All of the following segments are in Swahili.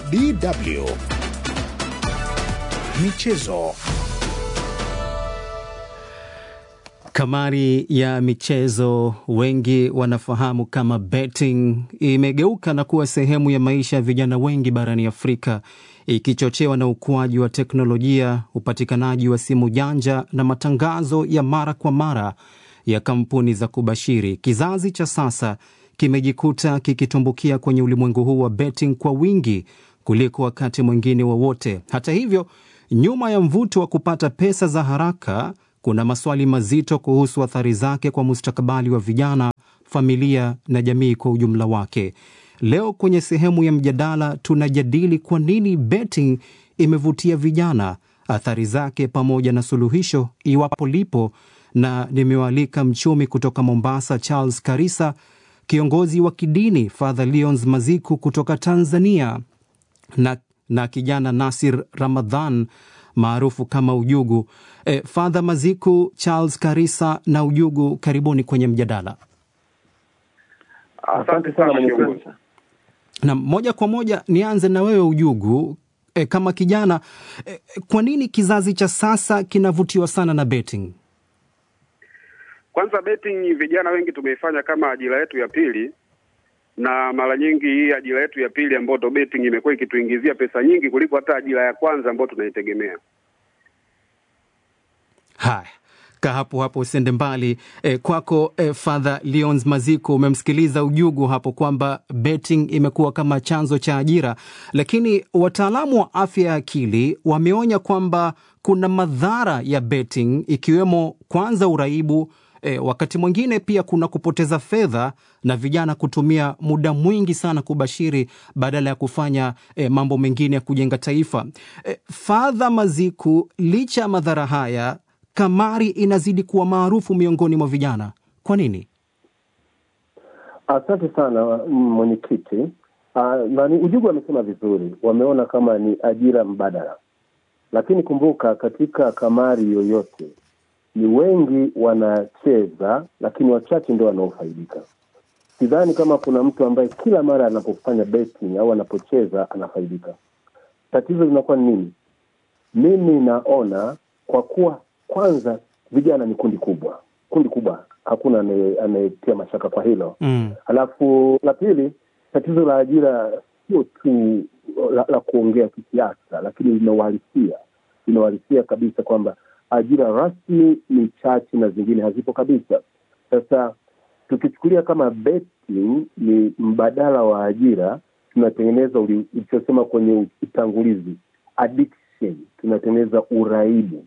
DW Michezo. Kamari ya michezo wengi wanafahamu kama betting imegeuka na kuwa sehemu ya maisha ya vijana wengi barani Afrika, ikichochewa na ukuaji wa teknolojia, upatikanaji wa simu janja na matangazo ya mara kwa mara ya kampuni za kubashiri. Kizazi cha sasa kimejikuta kikitumbukia kwenye ulimwengu huu wa betting kwa wingi kuliko wakati mwingine wowote wa hata hivyo, nyuma ya mvuto wa kupata pesa za haraka kuna maswali mazito kuhusu athari zake kwa mustakabali wa vijana, familia na jamii kwa ujumla wake. Leo kwenye sehemu ya mjadala tunajadili kwa nini betting imevutia vijana, athari zake, pamoja na suluhisho iwapo lipo, na nimewaalika mchumi kutoka Mombasa Charles Karisa, kiongozi wa kidini Father Leons Maziku kutoka Tanzania na, na kijana Nasir Ramadhan maarufu kama Ujugu. E, Father Maziku, Charles Karisa na Ujugu, karibuni kwenye mjadala. Asante sana kiongozi. Na moja kwa moja nianze na wewe Ujugu. E, kama kijana e, kwa nini kizazi cha sasa kinavutiwa sana na betting? Kwanza betting vijana wengi tumeifanya kama ajira yetu ya pili, na mara nyingi hii ajira yetu ya pili ambayo ndo betting imekuwa ikituingizia pesa nyingi kuliko hata ajira ya kwanza ambayo tunaitegemea. Haya, ka hapo hapo, usende mbali. E, kwako e, Father Leons Maziko, umemsikiliza Ujugu hapo kwamba betting imekuwa kama chanzo cha ajira, lakini wataalamu wa afya ya akili wameonya kwamba kuna madhara ya betting ikiwemo kwanza uraibu E, wakati mwingine pia kuna kupoteza fedha na vijana kutumia muda mwingi sana kubashiri badala ya kufanya e, mambo mengine ya kujenga taifa. E, Fadha Maziku, licha ya madhara haya, kamari inazidi kuwa maarufu miongoni mwa vijana. Kwa nini? Asante sana mwenyekiti. Uh, nani Ujugu amesema vizuri, wameona kama ni ajira mbadala, lakini kumbuka, katika kamari yoyote ni wengi wanacheza, lakini wachache ndio wanaofaidika. Sidhani kama kuna mtu ambaye kila mara anapofanya betting au anapocheza anafaidika. Tatizo linakuwa ni nini? Mimi naona kwa kuwa kwanza vijana ni kundi kubwa, kundi kubwa, hakuna anayetia mashaka kwa hilo mm. Alafu la pili, tatizo la ajira sio tu la, la kuongea kisiasa, lakini lina uhalisia, lina uhalisia kabisa kwamba ajira rasmi ni chache na zingine hazipo kabisa. Sasa tukichukulia kama betting ni mbadala wa ajira, tunatengeneza ulichosema kwenye utangulizi, addiction, tunatengeneza uraibu.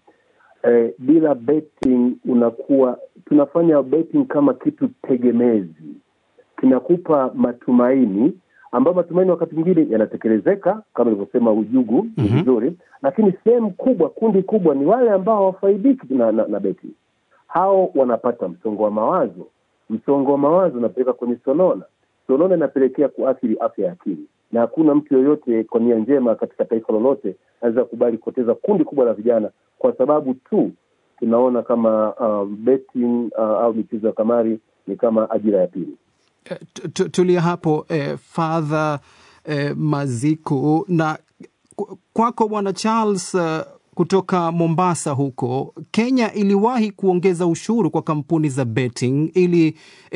E, bila betting unakuwa tunafanya betting kama kitu tegemezi, kinakupa matumaini ambayo matumaini wakati mwingine yanatekelezeka kama ilivyosema Ujugu ni Mhm. vizuri, lakini sehemu kubwa, kundi kubwa ni wale ambao hawafaidiki na, na, na beti. Hao wanapata msongo wa mawazo. Msongo wa mawazo unapeleka kwenye sonona, sonona inapelekea kuathiri afya ya akili, na hakuna mtu yoyote kwa nia njema katika taifa lolote anaweza kubali kupoteza kundi kubwa la vijana kwa sababu tu tunaona kama um, betting uh, au michezo ya kamari ni kama ajira ya pili. E, tu- tu- tulia hapo e, Fadha e, Maziku na ku- kwako bwana Charles uh, kutoka Mombasa huko Kenya iliwahi kuongeza ushuru kwa kampuni za betting ili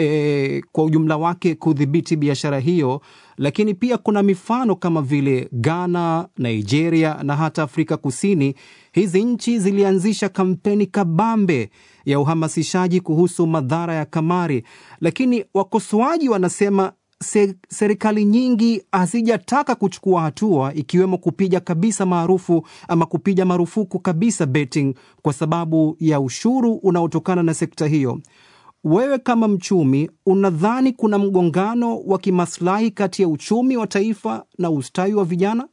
e, kwa ujumla wake kudhibiti biashara hiyo, lakini pia kuna mifano kama vile Ghana, Nigeria na hata Afrika Kusini. Hizi nchi zilianzisha kampeni kabambe ya uhamasishaji kuhusu madhara ya kamari, lakini wakosoaji wanasema se, serikali nyingi hazijataka kuchukua hatua ikiwemo kupiga kabisa maarufu ama kupiga marufuku kabisa betting kwa sababu ya ushuru unaotokana na sekta hiyo. Wewe kama mchumi, unadhani kuna mgongano wa kimaslahi kati ya uchumi wa taifa na ustawi wa vijana?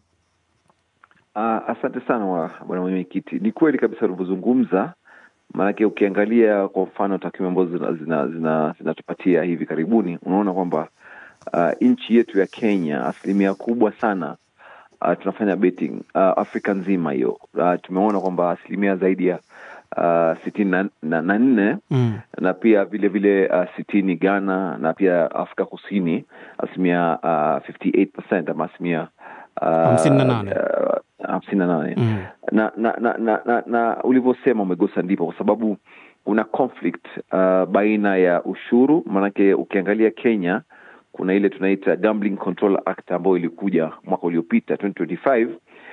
Uh, asante sana wa bwana mwenyekiti. Ni kweli kabisa ulivyozungumza, maanake ukiangalia kwa mfano takwimu ambazo zinatupatia zina, zina, zina hivi karibuni, unaona kwamba uh, nchi yetu ya Kenya asilimia kubwa sana uh, tunafanya betting uh, Afrika nzima hiyo. Uh, tumeona kwamba asilimia zaidi ya uh, sitini na, na, na nne Mm. na pia vile vile uh, sitini Ghana na pia Afrika Kusini asilimia uh, 58% ama asilimia uh, Hamsini na nane. uh, hamsini na nane Mm. na na na, na, na, na ulivyosema umegusa ndipo kwa sababu kuna conflict uh, baina ya ushuru maanake ukiangalia kenya kuna ile tunaita gambling control act ambayo ilikuja mwaka uliopita 2025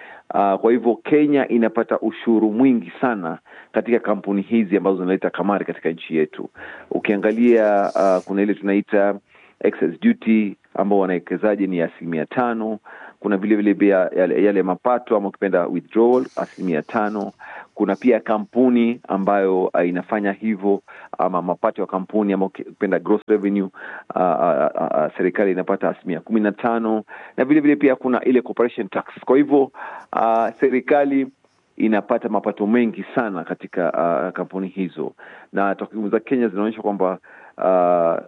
uh, kwa hivyo kenya inapata ushuru mwingi sana katika kampuni hizi ambazo zinaleta kamari katika nchi yetu ukiangalia uh, kuna ile tunaita excess duty ambao wanawekezaji ni asilimia tano kuna vile vile pia yale, yale mapato ama ukipenda withdrawal asilimia tano kuna pia kampuni ambayo uh, inafanya hivyo ama mapato ya kampuni ama ukipenda gross revenue uh, uh, uh, serikali inapata asilimia kumi na tano na vile vile pia kuna ile corporation tax kwa hivyo uh, serikali inapata mapato mengi sana katika uh, kampuni hizo na takwimu za kenya zinaonyesha kwamba uh,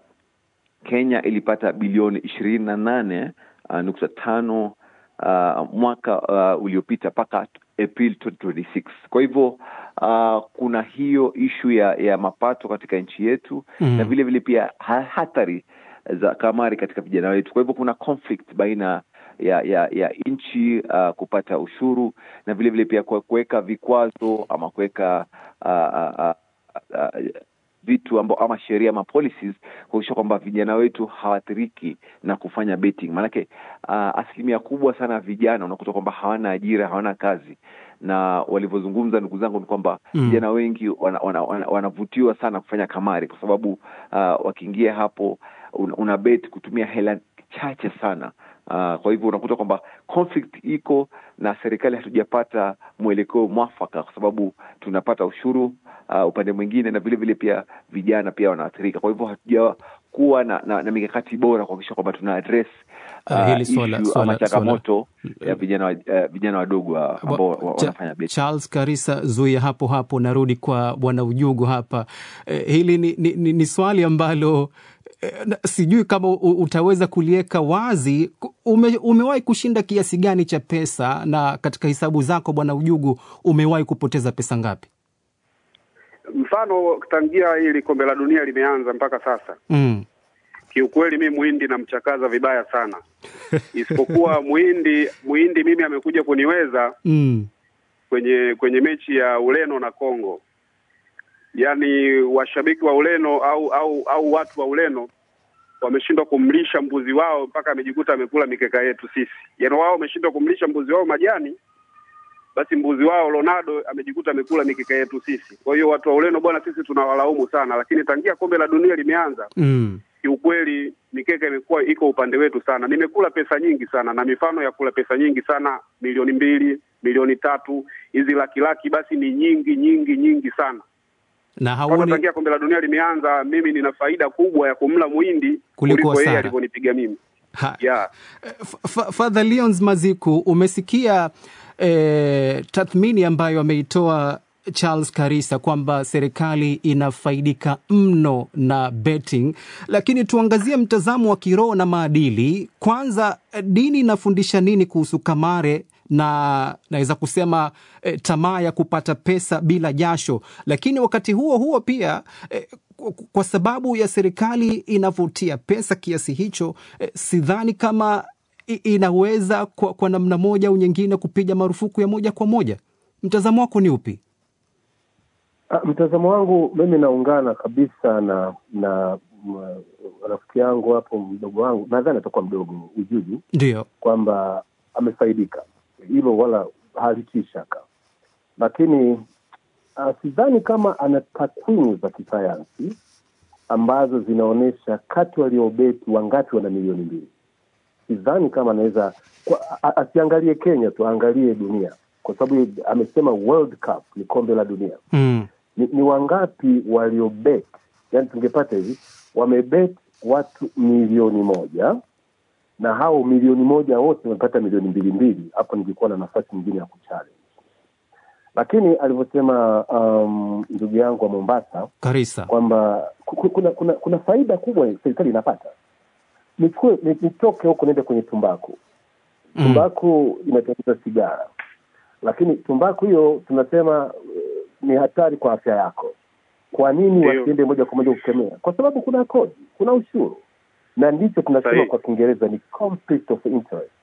kenya ilipata bilioni ishirini na nane uh, nukta tano uh, mwaka uh, uliopita mpaka april 2026 kwa hivyo uh, kuna hiyo ishu ya, ya mapato katika nchi yetu Mm. na vile vile pia ha- hatari za kamari katika vijana wetu kwa hivyo kuna conflict baina ya ya ya nchi uh, kupata ushuru na vile vile pia kue- kuweka vikwazo ama kuweka uh, uh, uh, uh, vitu ambao ama sheria ama policies kuakisha kwamba vijana wetu hawaathiriki na kufanya betting maanake uh, asilimia kubwa sana ya vijana unakuta kwamba hawana ajira hawana kazi na walivyozungumza ndugu zangu ni kwamba Mm. vijana wengi wanavutiwa wana, wana, wanavutiwa sana kufanya kamari kwa sababu uh, wakiingia hapo una, una bet kutumia hela chache sana Uh, kwa hivyo unakuta kwamba conflict iko na serikali hatujapata mwelekeo mwafaka kwa sababu tunapata ushuru uh, upande mwingine na vile vile pia vijana pia wanaathirika kwa hivyo hatujakuwa na, na, na mikakati bora kuhakikisha kwamba tuna address Ah, hili swala- issue swala- ama changamoto ya vijana wa- eh, vijana wadogo wa- ambao wa- Cha- wanafanya betting. Charles Karisa, zuia hapo hapo, narudi kwa bwana Ujugu hapa. Eh, hili ni, ni, ni, ni swali ambalo eh, na- sijui kama u- utaweza kuliweka wazi. Ku- Ume, umewahi kushinda kiasi gani cha pesa, na katika hesabu zako bwana Ujugu umewahi kupoteza pesa ngapi? Mfano, tangia hili kombe la dunia limeanza mpaka sasa, Mm. kiukweli mi muhindi namchakaza vibaya sana, isipokuwa muhindi muhindi mimi amekuja kuniweza Mm. kwenye kwenye mechi ya Ureno na Kongo. Yaani washabiki wa Ureno au au au watu wa Ureno wameshindwa kumlisha mbuzi wao mpaka amejikuta amekula mikeka yetu sisi. Yaani wao wameshindwa kumlisha mbuzi wao majani, basi mbuzi wao Ronaldo amejikuta amekula mikeka yetu sisi. Kwa hiyo watu wa Ureno bwana, sisi tunawalaumu sana, lakini tangia kombe la dunia limeanza Mm. kiukweli mikeka imekuwa iko upande wetu sana. Nimekula pesa nyingi sana, na mifano ya kula pesa nyingi sana, milioni mbili, milioni tatu, hizi laki laki, basi ni nyingi nyingi nyingi sana. na Kwanza hauoni tangia kombe la dunia limeanza, mimi nina faida kubwa ya kumla muhindi Kuliko kuliko yeye hasara. alivyonipiga mimi ha, yeah. F- F- Father Leons Maziku, umesikia eh, tathmini ambayo ameitoa Charles Karisa kwamba serikali inafaidika mno na betting, lakini tuangazie mtazamo wa kiroho na maadili. Kwanza, eh, dini inafundisha nini kuhusu kamare na naweza kusema eh, tamaa ya kupata pesa bila jasho, lakini wakati huo huo pia eh, kwa- kwa sababu ya serikali inavutia pesa kiasi hicho eh, sidhani kama i- inaweza kwa, kwa namna moja au nyingine kupiga marufuku ya moja kwa moja. Mtazamo wako ni upi? Ah, Mtazamo wangu mimi naungana kabisa na na m- rafiki yangu hapo mdogo wangu, nadhani atakuwa mdogo Ujuju, Ndio. kwamba amefaidika, hilo wala halitii shaka, lakini uh, sidhani kama ana takwimu za kisayansi ambazo zinaonyesha kati waliobeti wangapi wana milioni mbili. Sidhani kama anaweza kwa- a- asiangalie Kenya tu, aangalie dunia, kwa sababu amesema World Cup ni kombe la dunia Mm. ni, ni wangapi waliobet yani tungepata hivi wamebet watu milioni moja na hao milioni moja wote wamepata milioni mbili mbili hapo ningekuwa na nafasi nyingine ya kuchallenge lakini alivyosema um, ndugu yangu wa mombasa Karisa. kwamba ku- ku- kuna, kuna kuna faida kubwa serikali inapata nichukue ni- nitoke huko niende kwenye tumbaku Mm. tumbaku inatengeneza sigara lakini tumbaku hiyo tunasema eh, ni hatari kwa afya yako kwa nini Ndio. wasiende moja kwa moja kukemea kwa sababu kuna kodi kuna ushuru na ndicho tunasema Sahihi. kwa kiingereza ni conflict of interest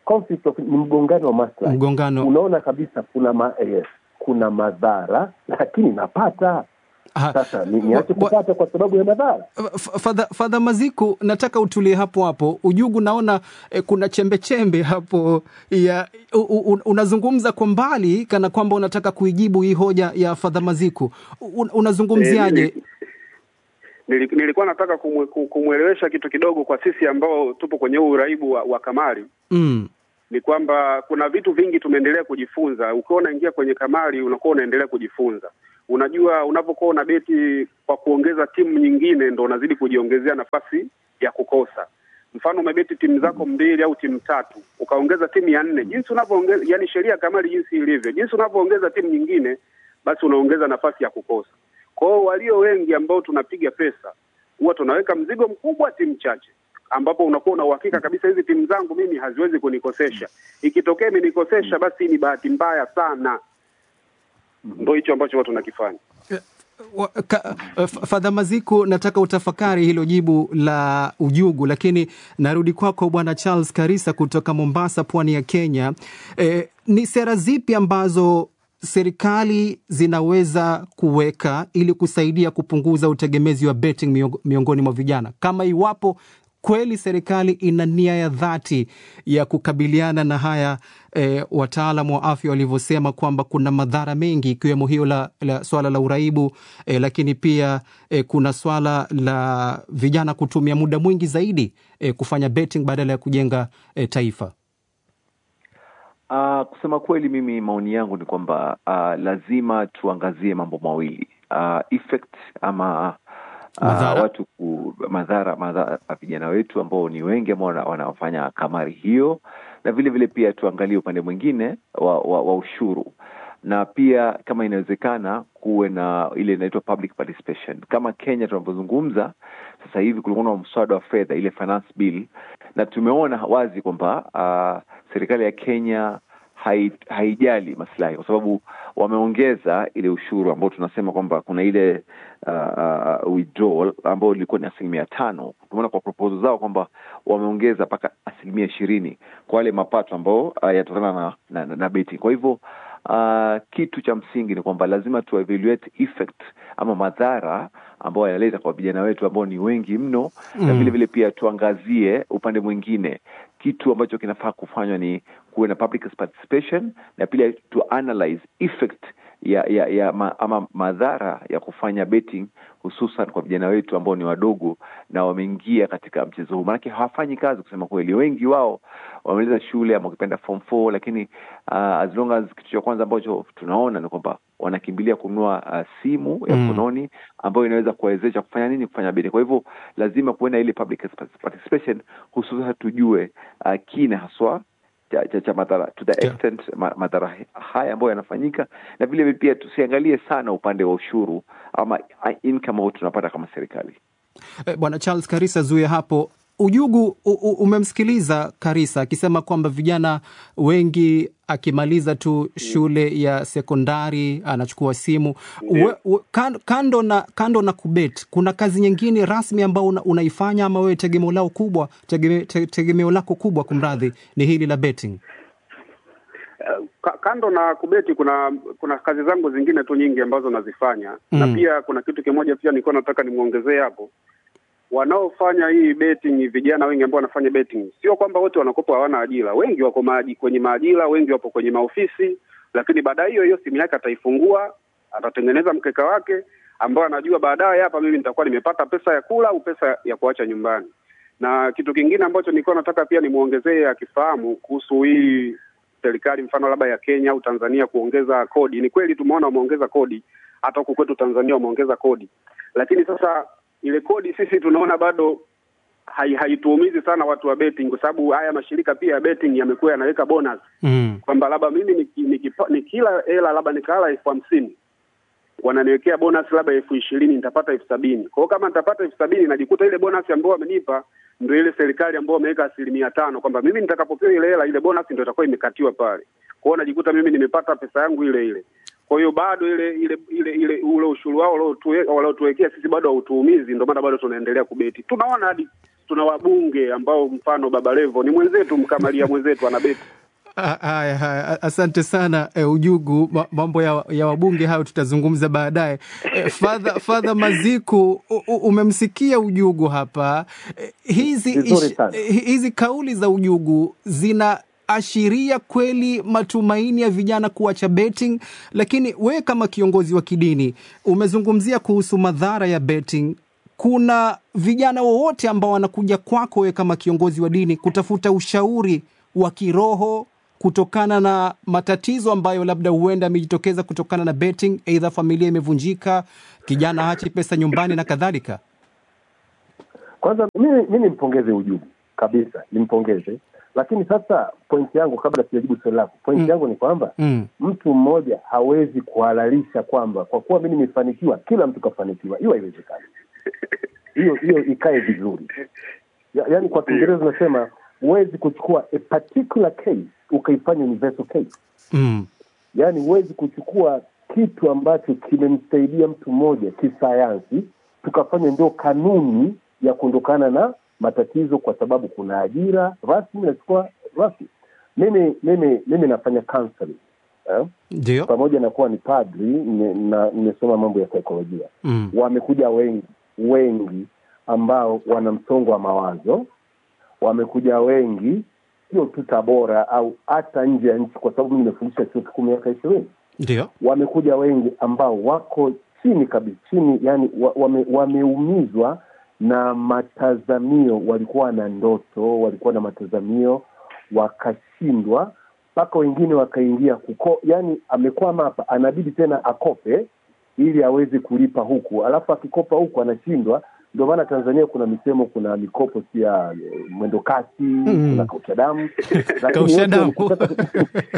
conflict of, ni mgongano wa maslahi Mgongano. unaona kabisa kuna ma, yes, kuna madhara lakini napata Ha, sasa ni- niache wa- wa- kupata kwa sababu ya madhara F- Fadha Fadha Maziku, nataka utulie hapo hapo. Ujugu, naona eh, kuna chembe chembe hapo ya u, u, unazungumza kwa mbali kana kwamba unataka kuijibu hii hoja ya Fadha Maziku. Un, unazungumziaje? Eh, nili- nilikuwa nataka kumwe- ku- kumwelewesha kitu kidogo kwa sisi ambao tupo kwenye huu uraibu wa, wa kamari Mm, ni kwamba kuna vitu vingi tumeendelea kujifunza. Ukiwa unaingia kwenye kamari, unakuwa unaendelea kujifunza. Unajua, unapokuwa una beti kwa kuongeza timu nyingine, ndo unazidi kujiongezea nafasi ya kukosa. Mfano, umebeti timu zako mbili au timu tatu, ukaongeza timu ya nne, jinsi unavyoongeza, yani sheria ya kamari jinsi ilivyo, jinsi unavyoongeza timu nyingine, basi unaongeza nafasi ya kukosa. Kwa hiyo walio wengi ambao tunapiga pesa, huwa tunaweka mzigo mkubwa timu chache ambapo unakuwa una uhakika kabisa hizi timu zangu mimi haziwezi kunikosesha. Ikitokea imenikosesha, basi ni bahati mbaya sana. Ndo hicho ambacho watu tunakifanya. Wa- ka- F- Fadha Maziku, nataka utafakari hilo jibu la Ujugu, lakini narudi kwako Bwana Charles Karisa kutoka Mombasa, pwani ya Kenya. E, ni sera zipi ambazo serikali zinaweza kuweka ili kusaidia kupunguza utegemezi wa betting miongo- miongoni mwa vijana, kama iwapo kweli serikali ina nia ya dhati ya kukabiliana na haya e, wataalamu wa afya walivyosema kwamba kuna madhara mengi ikiwemo hiyo la, la swala la uraibu e, lakini pia e, kuna swala la vijana kutumia muda mwingi zaidi e, kufanya betting badala ya kujenga e, taifa. Uh, kusema kweli mimi maoni yangu ni kwamba uh, lazima tuangazie mambo mawili uh, effect ama uh, Madhara. watu ku, madhara madhara vijana wetu ambao ni wengi ambao wana- wanafanya kamari hiyo na vile vile pia tuangalie upande mwingine wa, wa, wa ushuru na pia kama inawezekana kuwe na ile inaitwa public participation kama Kenya tunavyozungumza sasa hivi kulikuwa na mswada wa fedha ile finance bill na tumeona wazi kwamba uh, serikali ya Kenya hai, haijali maslahi kwa sababu wameongeza ile ushuru ambao tunasema kwamba kuna ile uh, uh, withdrawal ambayo ilikuwa ni asilimia tano. Tumeona kwa proposal zao kwamba wameongeza mpaka asilimia ishirini kwa yale mapato ambao uh, yatokana na, na, na, na betting. Kwa hivyo uh, kitu cha msingi ni kwamba lazima tu evaluate effect ama madhara ambayo yanaleta kwa vijana wetu ambao ni wengi mno mm. na vile vile pia tuangazie upande mwingine kitu ambacho kinafaa kufanywa ni kuwe na public participation na pia to analyze effect ya ya, ya ma, ama madhara ya kufanya betting hususan kwa vijana wetu ambao ni wadogo na wameingia katika mchezo huu, maanake hawafanyi kazi kusema kweli. Wengi wao wamemaliza shule ama wakipenda form 4 lakini uh, as long as kitu cha kwanza ambacho tunaona ni kwamba wanakimbilia kununua uh, simu ya Mm. mkononi ambayo inaweza kuwawezesha kufanya nini? Kufanya betting. Kwa hivyo lazima kuwe na ile public participation, hususan tujue uh, kina haswa cha, cha, cha madhara to the Yeah. extent ma, madhara haya ambayo yanafanyika, na vile vile pia tusiangalie sana upande wa ushuru ama uh, income ambayo tunapata kama serikali. E, Bwana Charles Karisa, zuia hapo. Ujugu u, u, umemsikiliza Karisa akisema kwamba vijana wengi akimaliza tu shule ya sekondari anachukua simu we, we, kando, kando na kando na kubet, kuna kazi nyingine rasmi ambao una, unaifanya ama wewe tegemeo lao kubwa tegeme, te, tegemeo lako kubwa kumradhi ni hili la betting? Uh, ka- kando na kubeti kuna kuna kazi zangu zingine tu nyingi ambazo nazifanya na Mm. pia kuna kitu kimoja pia nilikuwa nataka nimwongezee hapo wanaofanya hii betting vijana wengi ambao wanafanya betting sio kwamba wote wanakopa hawana ajira wengi wako maaji, kwenye maajira wengi wapo kwenye maofisi lakini baadaye hiyo hiyo simu yake ataifungua atatengeneza mkeka wake ambao anajua baadaye hapa mimi nitakuwa nimepata pesa ya kula au pesa ya kuacha nyumbani na kitu kingine ambacho nilikuwa nataka pia nimwongezee akifahamu kuhusu hii serikali mfano labda ya Kenya au Tanzania kuongeza kodi. Ni kweli tumeona wameongeza kodi, hata huku kwetu Tanzania wameongeza kodi, lakini sasa ile kodi sisi tunaona bado hai- haituumizi sana watu wa betting, kwa sababu haya mashirika pia ya betting yamekuwa yanaweka bonus Mm. kwamba labda mimi niki- nikipa- nikila hela labda nikala elfu hamsini wananiwekea bonus labda elfu ishirini nitapata elfu sabini kwa hiyo kama nitapata elfu sabini najikuta ile bonus ambayo wamenipa ndio ile serikali ambayo wameweka asilimia tano kwamba mimi nitakapopewa ile hela ile bonus ndio itakuwa imekatiwa pale kwa hiyo najikuta mimi nimepata pesa yangu ile ile kwa hiyo bado ile ile ile ile ule ushuru wao waliotuwe- waliotuwekea sisi bado hautuumizi ndio maana bado tunaendelea kubeti tunaona hadi tuna wabunge ambao mfano Baba Levo ni mwenzetu, Mkamalia mwenzetu anabeti Ah, Haya, haya, asante sana eh, Ujugu. Ma- Mambo ya, ya wabunge hayo tutazungumza baadaye. Eh, Fadha Fadha Maziku, u- u- umemsikia Ujugu hapa. Eh, hizi, Vizuri ish- sana. eh, hizi kauli za Ujugu zinaashiria kweli matumaini ya vijana kuacha betting, lakini wewe kama kiongozi wa kidini umezungumzia kuhusu madhara ya betting kuna vijana wowote ambao wanakuja kwako wewe kama kiongozi wa dini kutafuta ushauri wa kiroho kutokana na matatizo ambayo labda huenda yamejitokeza kutokana na betting, aidha familia imevunjika, kijana hachi pesa nyumbani na kadhalika? Kwanza mimi mi nimpongeze Ujugu kabisa, nimpongeze. Lakini sasa pointi yangu, kabla sijajibu swali lako, pointi Mm. yangu ni kwamba Mm. mtu mmoja hawezi kuhalalisha kwamba kwa kuwa mi nimefanikiwa, kila mtu kafanikiwa. Hiyo haiwezekani. Hiyo hiyo ikae vizuri. Ya, yaani kwa Kiingereza unasema huwezi kuchukua a particular case ukaifanya universal case. Mm. yaani huwezi kuchukua kitu ambacho kimemsaidia mtu mmoja kisayansi tukafanya ndio kanuni ya kuondokana na matatizo kwa sababu kuna ajira rasmi nachukua rasmi mimi mimi mimi nafanya counseling eh? Ndio. pamoja na kuwa ni padri nime- na- nimesoma mambo ya saikolojia Mm. wamekuja wengi wengi ambao wana msongo wa mawazo wamekuja wengi sio tu tabora au hata nje ya nchi kwa sababu mi nimefundisha chuo kikuu miaka ishirini Ndio. wamekuja wengi ambao wako chini kabisa chini yani wa, wame, wameumizwa na matazamio walikuwa na ndoto walikuwa na matazamio wakashindwa mpaka wengine wakaingia kuko yani amekwama hapa anabidi tena akope ili aweze kulipa huku alafu akikopa huku anashindwa ndio maana tanzania kuna misemo kuna mikopo si ya eh, mwendo kasi Mm. kuna kausha damu Lakini Kausha wote damu. wakitaka-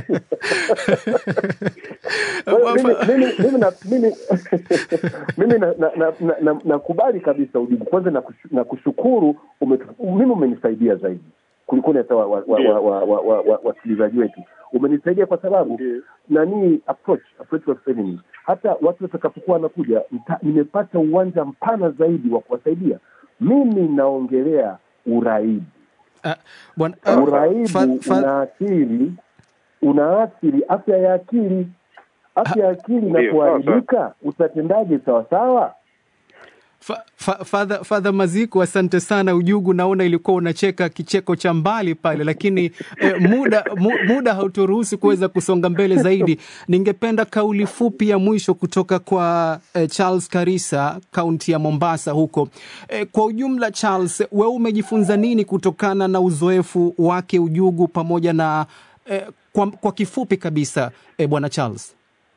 Kwa hiyo mimi- mimi- mimi na- mimi- mimi na- na- na- na- na- nakubali kabisa ujibu kwanza na kushu- na kushukuru umetu- mimi umenisaidia zaidi kulikoni hata wasikilizaji wa, wa, wa, wa, wa, wa, wasikilizaji wetu umenisaidia kwa sababu Ndiyo. nani approach approach wa feminist hata watu watakapokuwa wanakuja nita- nimepata uwanja mpana zaidi wa kuwasaidia mimi naongelea uraibu Ah, Bwana ah, uraibu fa- fa- unaathiri unaathiri afya ya akili afya ya akili Ndiyo, inapoharibika utatendaje sawasawa Fa- fa- Father Father Maziku, asante sana. Ujugu, naona ilikuwa unacheka kicheko cha mbali pale, lakini eh, muda mu, muda hauturuhusu kuweza kusonga mbele zaidi. Ningependa kauli fupi ya mwisho kutoka kwa eh, Charles Karisa, kaunti ya Mombasa huko. Eh, kwa ujumla, Charles, wewe umejifunza nini kutokana na uzoefu wake Ujugu pamoja na eh, kwa, kwa kifupi kabisa eh, bwana Charles?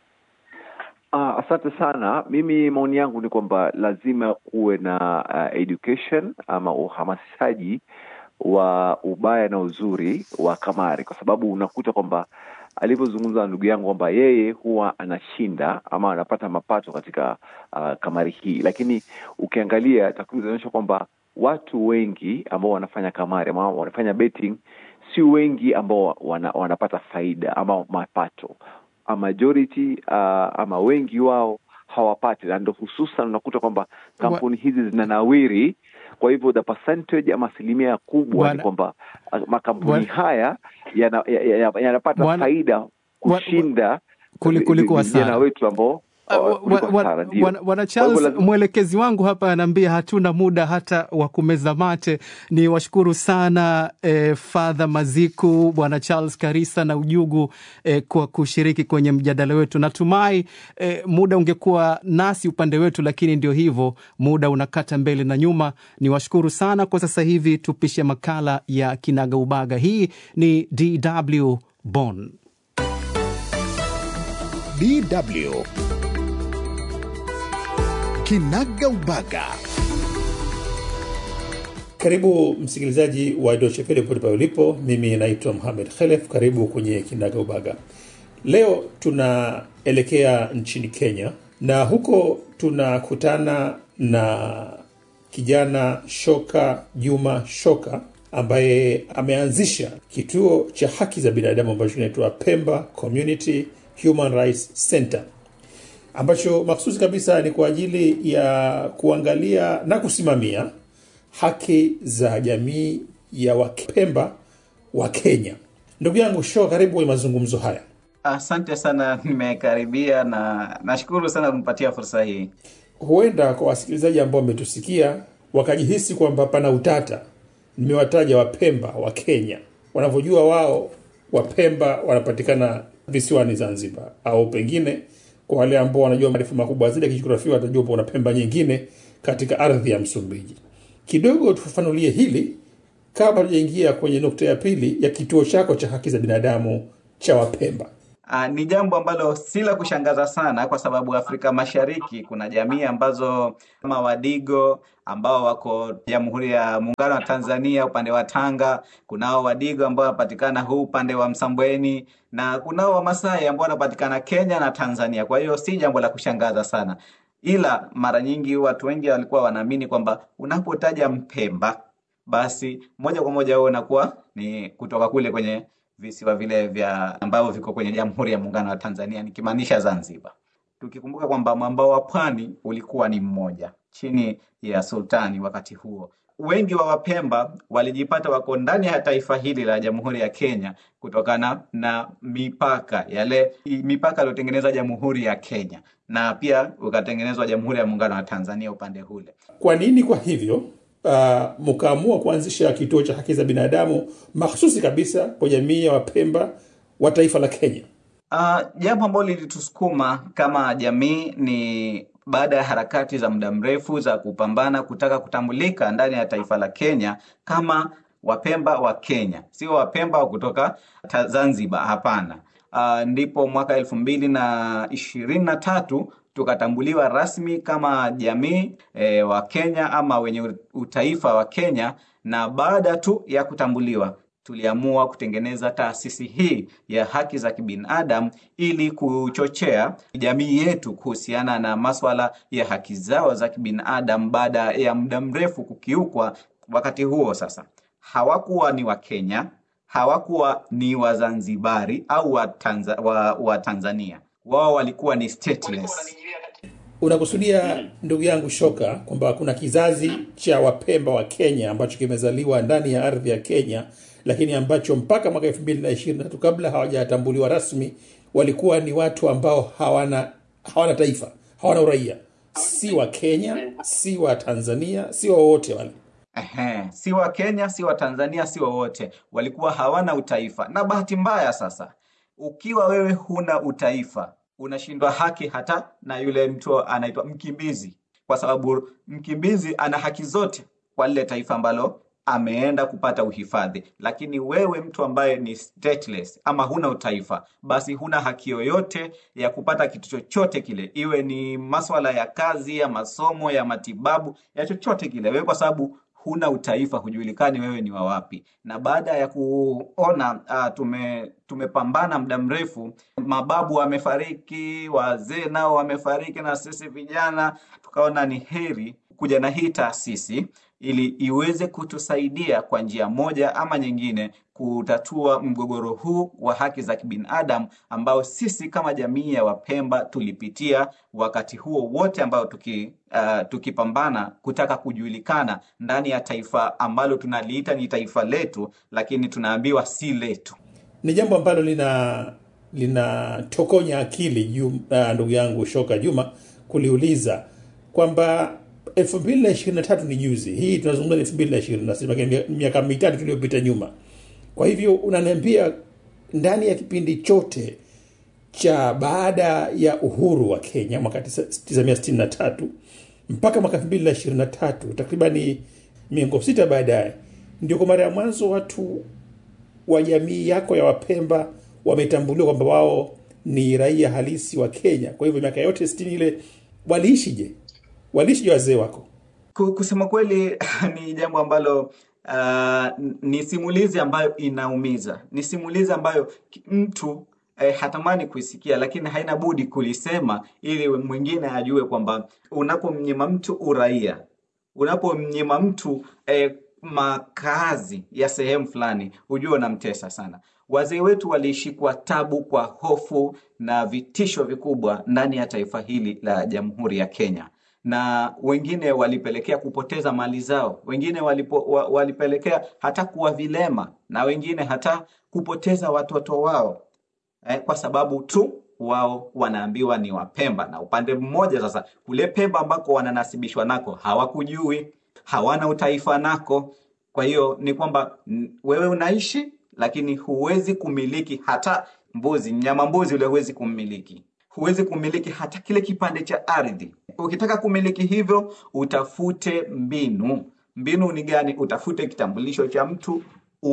Ah, asante sana. Mimi maoni yangu ni kwamba lazima kuwe na uh, education ama uhamasishaji wa ubaya na uzuri wa kamari, kwa sababu unakuta kwamba alivyozungumza na ndugu yangu kwamba yeye huwa anashinda ama anapata mapato katika uh, kamari hii, lakini ukiangalia takwimu zinaonyesha kwamba watu wengi ambao wanafanya kamari ama wanafanya betting si wengi ambao wana, wanapata faida ama mapato a majority uh, ama wengi wao hawapati na ndo hususan unakuta kwamba kampuni hizi zinanawiri kwa hivyo the percentage ama asilimia kubwa Bwana- ni kwamba uh, makampuni Bwana- haya yanapata ya, ya, yanapata Bwana- faida kushinda Kuli- vi- kuliko vi- hasara. vijana wetu ambao Uh, uh, wa- kuliko wa- hasara, ndio. Bwana Bwana Kwa hivyo Charles, lazima- mwelekezi wangu hapa anaambia hatuna muda hata wa kumeza mate. Ni washukuru sana eh, Father Maziku, Bwana Charles Karisa na Ujugu eh, kwa kushiriki kwenye mjadala wetu. Natumai eh, muda ungekuwa nasi upande wetu, lakini ndio hivyo, muda unakata mbele na nyuma. Ni washukuru sana. Kwa sasa hivi tupishe makala ya Kinaga Ubaga. Hii ni DW Bonn. DW Kinaga Ubaga. Karibu msikilizaji wa Deutsche Welle popote pale ulipo. Mimi naitwa Mohamed Khelef. Karibu kwenye Kinaga Ubaga. Leo tunaelekea nchini Kenya na huko tunakutana na kijana Shoka Juma Shoka ambaye ameanzisha kituo cha haki za binadamu ambacho kinaitwa Pemba Community Human Rights Center ambacho maksusi kabisa ni kwa ajili ya kuangalia na kusimamia haki za jamii ya Wapemba wa Kenya. Ndugu yangu Sho, karibu kwenye mazungumzo haya. Asante sana, nimekaribia na nashukuru sana kumpatia fursa hii. Huenda kwa wasikilizaji ambao wametusikia wakajihisi kwamba pana utata. Nimewataja Wapemba wa Kenya, wanavyojua wao Wapemba wanapatikana visiwani Zanzibar, au pengine kwa wale ambao wanajua maarifa makubwa zaidi ya kijiografia watajua kuna Pemba nyingine katika ardhi ya Msumbiji. Kidogo tufafanulie hili kabla tujaingia kwenye nukta ya pili ya kituo chako cha haki za binadamu cha Wapemba. Uh, ni jambo ambalo si la kushangaza sana kwa sababu Afrika Mashariki kuna jamii ambazo kama Wadigo ambao wako Jamhuri ya Muungano wa Tanzania upande wa Tanga, kunao Wadigo ambao wanapatikana huu upande wa Msambweni na kunao Wamasai ambao wanapatikana Kenya na Tanzania. Kwa hiyo si jambo la kushangaza sana, ila mara nyingi watu wengi walikuwa wanaamini kwamba unapotaja Mpemba basi moja kwa moja wewe unakuwa ni kutoka kule kwenye visiwa vile vya ambavyo viko kwenye Jamhuri ya Muungano wa Tanzania, nikimaanisha Zanzibar, tukikumbuka kwamba mwambao wa pwani ulikuwa ni mmoja chini ya sultani wakati huo. Wengi wa Wapemba walijipata wako ndani ya taifa hili la Jamhuri ya Kenya kutokana na mipaka yale mipaka iliyotengeneza Jamhuri ya Kenya na pia ukatengenezwa Jamhuri ya Muungano wa Tanzania upande ule. Kwa nini kwa hivyo uh, mkaamua kuanzisha kituo cha haki za binadamu mahsusi kabisa kwa jamii ya Wapemba wa taifa la Kenya? Uh, jambo ambalo lilitusukuma kama jamii ni baada ya harakati za muda mrefu za kupambana kutaka kutambulika ndani ya taifa la Kenya kama Wapemba wa Kenya, sio Wapemba wa kutoka Zanzibar, hapana. Uh, ndipo mwaka elfu mbili na ishirini na tatu tukatambuliwa rasmi kama jamii e, wa Kenya ama wenye utaifa wa Kenya, na baada tu ya kutambuliwa tuliamua kutengeneza taasisi hii ya haki za kibinadamu ili kuchochea jamii yetu kuhusiana na maswala ya haki zao za kibinadamu baada ya muda mrefu kukiukwa. Wakati huo sasa hawakuwa ni Wakenya, hawakuwa ni Wazanzibari au wa, Tanza, wa, wa Tanzania, wao walikuwa ni stateless. Unakusudia ndugu yangu Shoka kwamba kuna kizazi cha Wapemba wa Kenya ambacho kimezaliwa ndani ya ardhi ya Kenya, lakini ambacho mpaka mwaka elfu mbili na ishirini na tatu kabla hawajatambuliwa rasmi walikuwa ni watu ambao hawana hawana taifa, hawana uraia, si wa Kenya, si wa Tanzania, si wowote wale. Ehe, si wa Kenya, si wa Tanzania, si wowote, walikuwa hawana utaifa. Na bahati mbaya sasa, ukiwa wewe huna utaifa unashindwa haki hata na yule mtu anaitwa mkimbizi, kwa sababu mkimbizi ana haki zote kwa lile taifa ambalo ameenda kupata uhifadhi. Lakini wewe mtu ambaye ni stateless ama huna utaifa, basi huna haki yoyote ya kupata kitu chochote kile, iwe ni maswala ya kazi, ya masomo, ya matibabu, ya chochote kile, wewe kwa sababu huna utaifa, hujulikani wewe ni wa wapi. Na baada ya kuona uh, tume tumepambana muda mrefu, mababu wamefariki, wazee nao wamefariki, na sisi vijana tukaona ni heri kuja na hii taasisi ili iweze kutusaidia kwa njia moja ama nyingine kutatua mgogoro huu wa haki za kibinadamu ambao sisi kama jamii ya Wapemba tulipitia wakati huo wote ambao tuki, uh, tukipambana kutaka kujulikana ndani ya taifa ambalo tunaliita ni taifa letu, lakini tunaambiwa si letu. Ni jambo ambalo lina linatokonya akili Jum, uh, ndugu yangu Shoka Juma kuliuliza kwamba elfu mbili na ishirini na tatu ni juzi, hii tunazungumza ni elfu mbili na ishirini na sita miaka mitatu tuliyopita nyuma. Kwa hivyo unaniambia ndani ya kipindi chote cha baada ya uhuru wa Kenya mwaka 1963 mpaka mwaka 2023 takribani miongo sita baadaye, ndio kwa mara ya mwanzo watu wa jamii yako ya Wapemba wametambuliwa kwamba wao ni raia halisi wa Kenya. Kwa hivyo miaka yote sitini ile waliishije? Waliishije wazee wako? Kusema kweli ni jambo ambalo uh, ni simulizi ambayo inaumiza, ni simulizi ambayo mtu eh, hatamani kuisikia, lakini haina budi kulisema ili mwingine ajue kwamba unapomnyima mtu uraia, unapomnyima mtu eh, makazi ya sehemu fulani, hujue unamtesa sana. Wazee wetu waliishi kwa tabu, kwa hofu na vitisho vikubwa ndani ya taifa hili la Jamhuri ya Kenya na wengine walipelekea kupoteza mali zao, wengine walipo, wa, walipelekea hata kuwa vilema na wengine hata kupoteza watoto wao eh, kwa sababu tu wao wanaambiwa ni Wapemba, na upande mmoja sasa, kule Pemba ambako wananasibishwa nako hawakujui, hawana utaifa nako. Kwa hiyo ni kwamba n- wewe unaishi lakini huwezi kumiliki hata mbuzi, mnyama mbuzi ule huwezi kummiliki, huwezi kumiliki hata kile kipande cha ardhi. Ukitaka kumiliki hivyo, utafute mbinu. Mbinu ni gani? Utafute kitambulisho cha mtu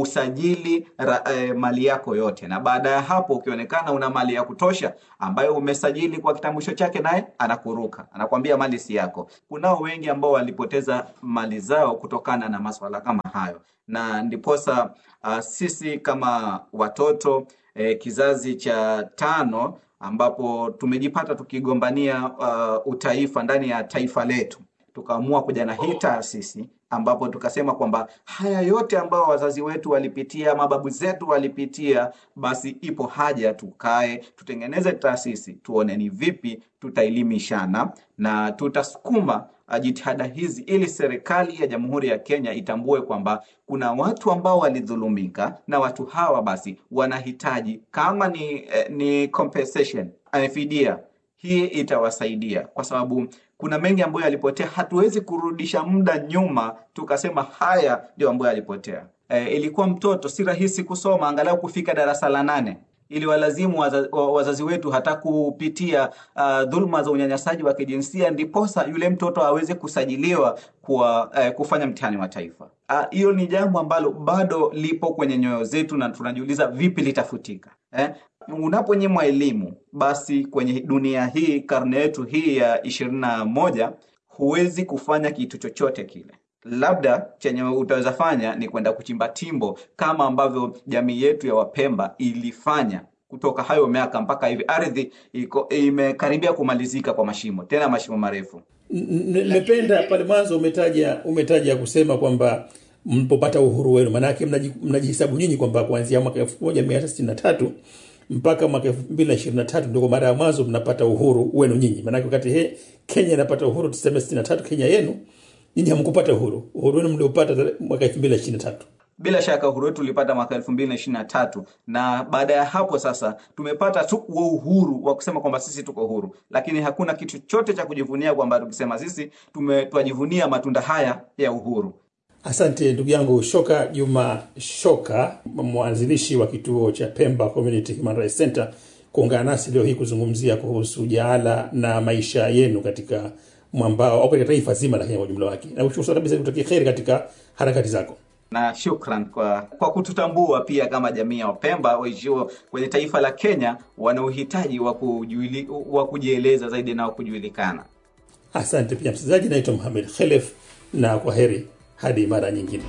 usajili ra, eh, mali yako yote, na baada ya hapo ukionekana una mali ya kutosha ambayo umesajili kwa kitambulisho chake, naye anakuruka, anakwambia mali si yako. Kunao wengi ambao walipoteza mali zao kutokana na maswala kama hayo, na ndiposa uh, sisi kama watoto eh, kizazi cha tano ambapo tumejipata tukigombania uh, utaifa ndani ya taifa letu tukaamua kuja na hii taasisi ambapo tukasema kwamba haya yote ambayo wazazi wetu walipitia, mababu zetu walipitia, basi ipo haja tukae, tutengeneze taasisi, tuone ni vipi tutaelimishana na tutasukuma uh, jitihada hizi ili serikali ya Jamhuri ya Kenya itambue kwamba kuna watu ambao walidhulumika na watu hawa basi wanahitaji kama ni, eh, ni compensation, eh, fidia hii itawasaidia kwa sababu kuna mengi ambayo yalipotea. Hatuwezi kurudisha muda nyuma tukasema haya ndio ambayo yalipotea. E, ilikuwa mtoto si rahisi kusoma angalau kufika darasa la nane ili walazimu waza, wa- wazazi wetu hata kupitia uh, dhuluma za unyanyasaji wa kijinsia ndiposa yule mtoto aweze kusajiliwa kwa uh, kufanya mtihani wa taifa. Ah, Hiyo ni jambo ambalo bado lipo kwenye nyoyo zetu na tunajiuliza vipi litafutika eh? Unaponyimwa elimu, basi kwenye dunia hii, karne yetu hii ya ishirini na moja, huwezi kufanya kitu chochote kile. Labda chenye utaweza fanya ni kwenda kuchimba timbo kama ambavyo jamii yetu ya Wapemba ilifanya kutoka hayo miaka mpaka hivi. Ardhi iko imekaribia kumalizika kwa mashimo, tena mashimo marefu. N- n- nimependa pale mwanzo umetaja umetaja kusema kwamba mlipopata uhuru wenu maanake mnaji- mnajihesabu nyinyi kwamba kuanzia mwaka elfu moja mia tisa sitini na tatu mpaka mwaka elfu mbili na ishirini na tatu ndio kwa mara ya mwanzo mnapata uhuru wenu nyinyi maanake wakati he, kenya inapata uhuru tuseme sitini na tatu kenya yenu nyinyi hamkupata uhuru uhuru wenu mliopata tare- mwaka elfu mbili na ishirini na tatu Bila shaka uhuru wetu ulipata mwaka elfu mbili na ishirini na tatu na baada ya hapo sasa tumepata tu huo uhuru wa kusema kwamba sisi tuko huru, lakini hakuna kitu chote cha kujivunia kwamba tukisema sisi tume- twajivunia matunda haya ya uhuru. Asante ndugu yangu Shoka Juma Shoka, mwanzilishi wa kituo cha Pemba Community Human Rights Center, kuungana nasi leo hii kuzungumzia kuhusu jaala na maisha yenu katika mwambao au katika taifa zima la Kenya kwa ujumla wake. Na kushukuru sana kabisa, nikutakia kheri katika harakati zako. na shukran kwa, kwa kututambua pia kama jamii ya Wapemba waishio kwenye taifa la Kenya wana uhitaji wa kujuili- wa kujieleza zaidi na wa kujulikana. Asante pia msikilizaji, naitwa Mohamed Khelef na kwa heri hadi mara nyingine.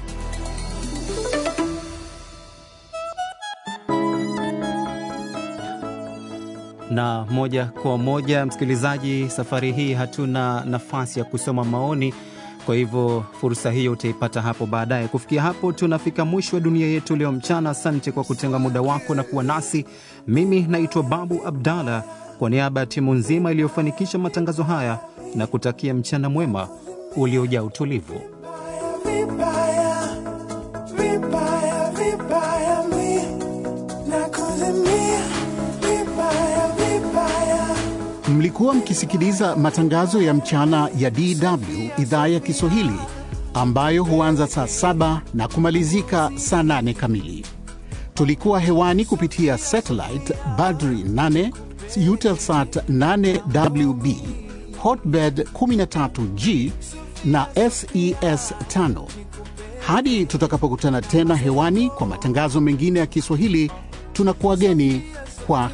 na moja kwa moja msikilizaji, safari hii hatuna nafasi ya kusoma maoni, kwa hivyo fursa hiyo utaipata hapo baadaye. Kufikia hapo, tunafika mwisho wa dunia yetu leo mchana. Asante kwa kutenga muda wako na kuwa nasi. Mimi naitwa Babu Abdalla, kwa niaba ya timu nzima iliyofanikisha matangazo haya na kutakia mchana mwema uliojaa utulivu. vibaya vibaya vibaya mi nakuzimia vibaya vibaya Mlikuwa mkisikiliza matangazo ya mchana ya DW idhaa ya Kiswahili ambayo huanza saa saba na kumalizika saa nane kamili. Tulikuwa hewani kupitia satellite Badri 8, Eutelsat 8WB, Hotbird 13G na SES 5. Hadi tutakapokutana tena hewani kwa matangazo mengine ya Kiswahili, tunakuwageni kwa